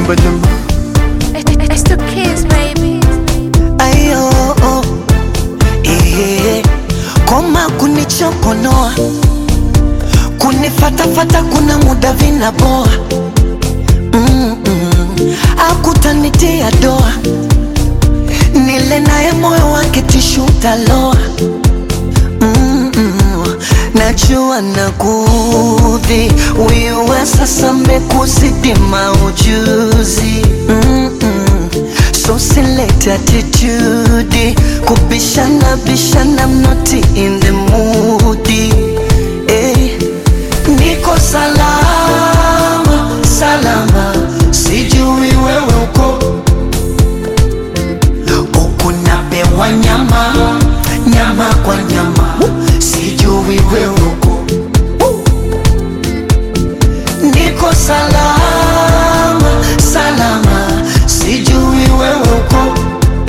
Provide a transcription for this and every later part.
Chumba chumba. It's the kids, baby. ayo oh, eh, koma kunichokonoa kunifatafata kuna muda vinaboa mm -mm. akutanitia doa nile naye moyo wake tishutaloa mm -mm. najua nakudhi wiwe sasa mekuzidi maujuzi mm -mm. so select attitude kubishana bishana I'm not in the mood eh. niko salama salama sijui wewe uko huku napewa nyama nyama kwa nyama sijui wewe uko niko salama salama sijui wewe uko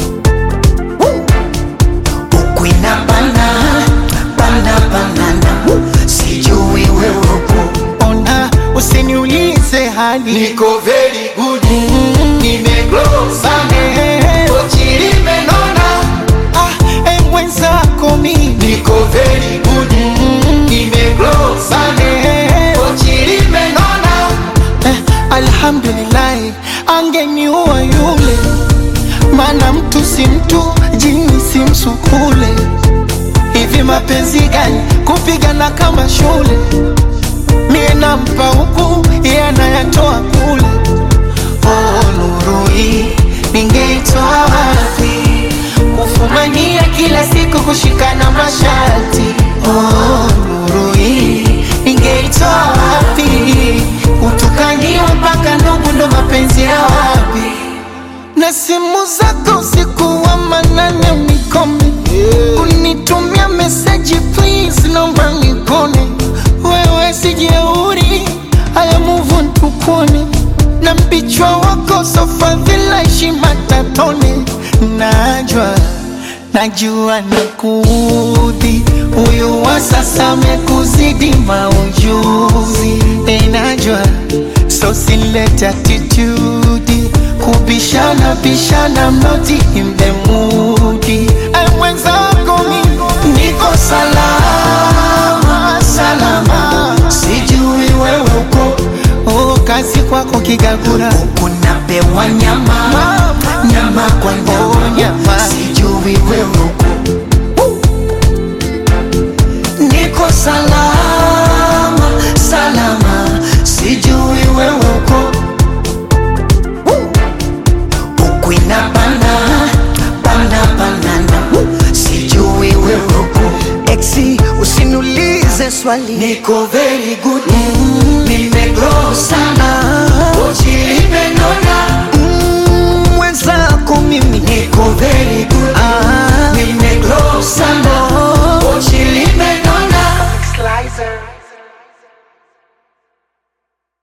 huku inabana bana banana sijui wewe uko ona usiniulize hali Niko very good. Nimegrow sana. Pochi limenona. ah, e mwenzako mimi Niko very good. Nimegrow sana. Pochi limenona. eh, alhamdulillahi angeniua yule maana mtu si mtu jini si msukule hivi mapenzi gani kupigana kama shule mie nampa huku iye anayatoa kule oh, nuru hii ningeitoa wapi kufumania kila siku kushikana masharti oh, nuru hii ningeitoa wapi kutukaniwa mpaka ndugu ndo mapenzi ya wapi na simu zako usiku wa manane unikome unitumia meseji please naomba nikone wewe sijeuri haya muvu ntukone na mpichwa wako sofadhila heshima tatone najwa najua nikudhi huyu wa sasa amekuzidi maujuzi enajwa so silete attitude kubishana bishana mnoti in the mood Ai mwenzako mimi niko salama salama sijui wewe uko oh, kazi kwako kigagura huku napewa nyama nyama kwa Oh, nyama nyama. sijui wewe uko niko salama salama sijui wewe uko huku inabana bana banana sijui wewe uko exi usiniulize swali niko very good mm, nimegrow sana